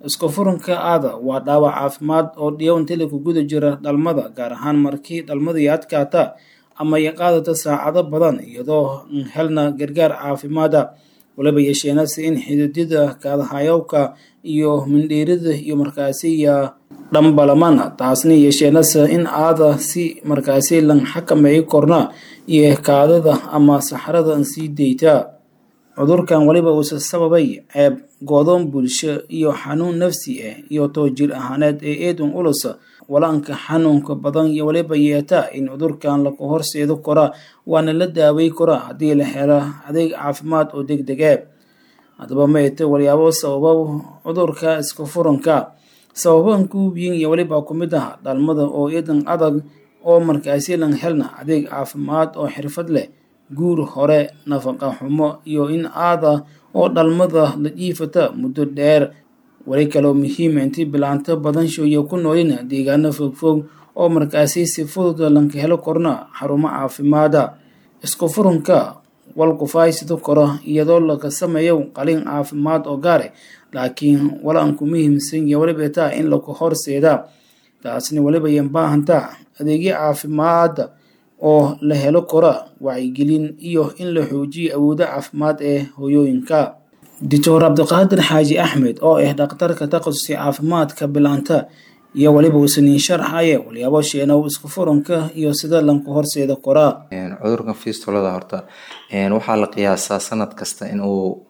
isku furanka aada waa dhaawac caafimaad oo dhiyow inta lagu guda jira dhalmada gaar ahaan markii dhalmadii adkaata ama ay qaadata saacado badan iyadoo helna gargaar caafimaada waliba yeesheenase in xididada kaadahayowka iyo mindhiirida iyo markaasiya dhambalamana taasna yeesheenase in aada si markaasi lan xakameeyo korna iyo kaadada ama saxrada sii dayta cudurkan waliba uuse sababay ceeb goodoon bulsho iyo xanuun nafsi ah iyo too jir ahaaneed ee eedun ulus walaanka xanuunka badan iyo waliba yeeta in cudurkan laku horseedo kora waana la daawey kora haddii la helo adeeg caafimaad oo deg dege haddaba mayte walyaabo sababa cudurka iska furanka sababan kuubiyin iyo waliba ku mid ah dhalmada oo eedan adag oo markaasi lan helna adeeg caafimaad oo xirfad leh guur hore nafaqa xumo iyo in aada oo dhalmada la jiifata muddo dheer wali kaloo muhiima intii bilaanto badan shooya ku noolina deegaano fogfog oo markaasi si fudud lanka helo korna xarumo caafimaada isku furunka walkufaay sido koro iyadoo laga sameeyo qalin caafimaad oo gaare laakiin walaanku muhiimsan iyo waliba taa in laku horseeda taasna waliba yan baahantaa adeegyo caafimaada oo la helo kora wacyigelin iyo in la xoojiyo awoodo caafimaad ee hooyooyinka doctor cabdiqaadir xaaji axmed oo ah dhakhtarka takasusi caafimaadka bilaanta iyo waliba uusaniin sharxaye walyaabo sheenow isku furanka iyo sida lanku horseeda koraa cudurkan fistolada horta waxaa la qiyaasaa sanad kasta in uu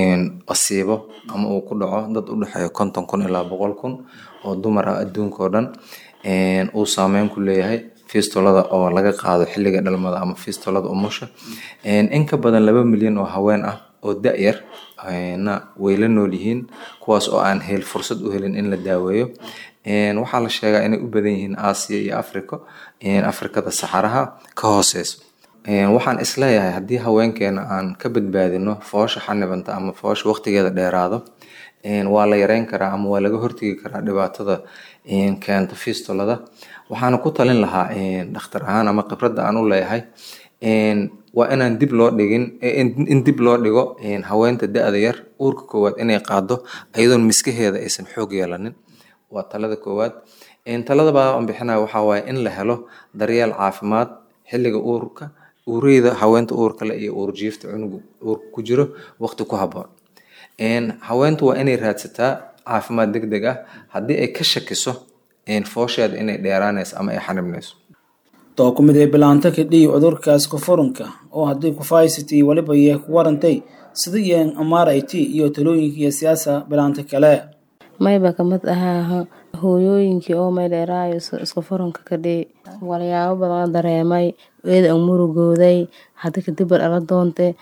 asiibo ama uu ku dhaco dad u dhexeeyo konton kun ilaa boqol kun oo dumar ah adduunka oo dhan uu saameyn ku leeyahay fistolada oo laga qaado xilliga dhalmada ama fistolada umusha in ka badan laba milyan oo haween ah oo da-yar na way la nool yihiin kuwaas oo aan hel fursad u helin in la daaweeyo waxaa la sheegaa inay u badan yihiin aasiya iyo africa afrikada saxaraha ka hooseyso waxaan isleeyahay haddii haweenkeena aan ka badbaadino foosha xanibanta ama foosha waqtigeeda dheeraado waa la yareyn karaa ama waa laga hortegi karaa dhibaatada keenta fistolada waxaana ku talin lahaa dhakhtar ahaan ama khibradda aan u leeyahay waa inaan dib loo dhigin in dib loo dhigo haweenta da-da yar uurka koowaad inay qaado iyadoon miskaheeda aysan xoog yeelanin waa talada koowaad talada baa aan bixinaya waxaa waaye in la helo daryeel caafimaad xilliga uurka uureyda haweenta uurka le iyo uurjiifta cunuga uurka ku jiro waqti ku habboon haweentu waa inay raadsataa caafimaad deg deg ah haddii ay ka shakiso foosheeda inay dheeraanayso ama ay xanibnayso too ku mid ee bilaanta kadhiyi cudurkaas kufurunka oo haddii kufaysity waliba yee ku warantay sida yeen amaarayti iyo talooyinka iyo siyaasa bilaanta kale mayba kamid ahaa hooyooyinkii oo may dheeraayo isku furunka kadhii walyaabo badan dareemay eeda an murugooday hadii kadib dhala doonte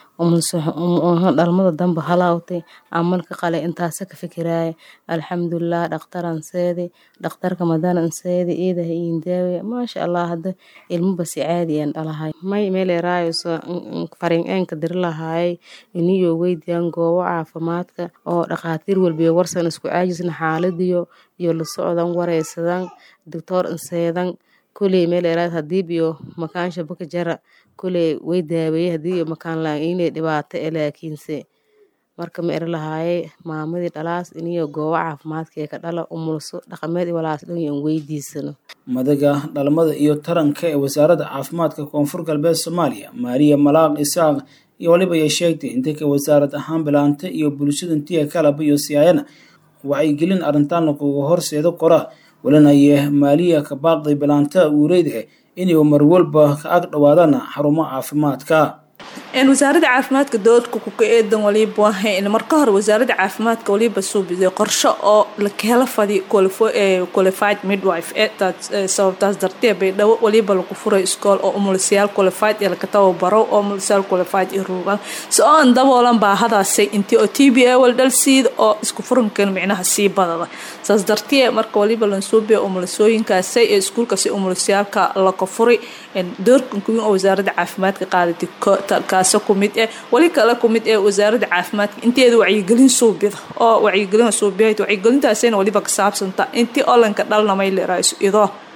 dhalmada damba halaawtay amalka qale intaasa ka fikiraaya alxamdulilah dhakhtaran seedi dhakhtarka madanan seedi iidaha iindaawe maasha allah hada ilmabasi caadi aan dhalahay may meeleraayo farin eenka diri lahaayay iniyo weydiyan goobo caafimaadka oo dhakhaatiir walbiyo warsan isku caajisna xaaladiyo iyo la socdan wareysadan doctoor inseedan kuley meeleraad hadiib iyo makaansha baka jara kuley way daaweeyey hadii iyo makaan la inay dhibaato e laakiinse marka ma eri lahaaye maamadii dhalaas iniyo goobo caafimaadka ee ka dhala umulso dhaqameed i walaas dhan aan weydiisano madaga dhalmada iyo taranka ee wasaaradda caafimaadka koonfur galbeed soomaaliya maariya malaaq isaaq iyo waliba ay sheegtay inta ka wasaarad ahaan bilaanta iyo bulshada intiya kalaba iyo siyaayana wacyigelin arrintan lakuga horseedo kora walinaye maaliya ka baaqday bilaanta uureyda inay marwalba ka ag dhawaadaan xarumo caafimaadka wasaaradda caafimaadka dowladka kuka eedan waliba wahayn marka hore wasaaradda caafimaadka waliba suubiday qorsho oo lakahela fadi qualified midwife sababtaas dartee baydhabo waliba lagu furay iskool oo umulisayaal qualified ee laka tababaro oo umulisayaal qualified iyo ruugan si oo aan daboolan baahadaasay intii oo t b a wal dhalsiida oo isku furankan micnaha sii badada saas dartee marka waliba lansuubiya umulisooyinkaasay ee iskuulkaasi umulisayaalka laka furay doorkan kuwin oo wasaaradda caafimaadka qaadatay kaasa kumid eh wali kale kumid ee wasaaradda caafimaadka inteeda wacyigelin suubida oo wacyigelin suubiyayd wacyigelintaasayna waliba ka saabsanta intii olanka dhalnamay leerayso idoo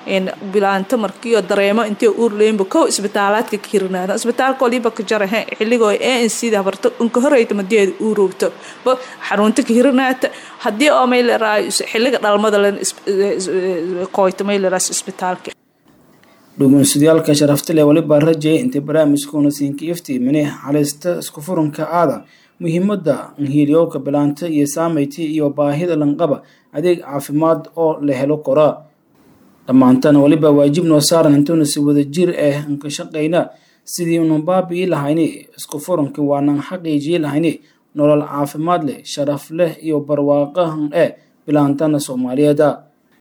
bilaanta markiio dareemo intay uurleynba kow isbitaalaadka ka hirinaada isbitaalka waliba ka jarahe xilligoo a n c da habarto unka horeyta madeeda uurowto xarunta ka hirinaata haddii oo mayleraayo xilliga dhalmada len qoyta mayleraas isbitaalka dhugunsudayaalka sharafta leh waliba rajaya intay barnaamijkuuna siinka iftiimine halista isku furunka aada muhiimada hiilyowka bilaanta iyo saameyti iyo baahida lanqaba adeeg caafimaad oo la helo koraa dhammaantana waliba waajib noo saaran intuuna si wada jir ah nka shaqayna sidii unu baabi'i lahayni isku furunka waanan xaqiijiyi lahayni nolol caafimaad leh sharaf leh iyo barwaaqahan eh bilaantana soomaaliyeeda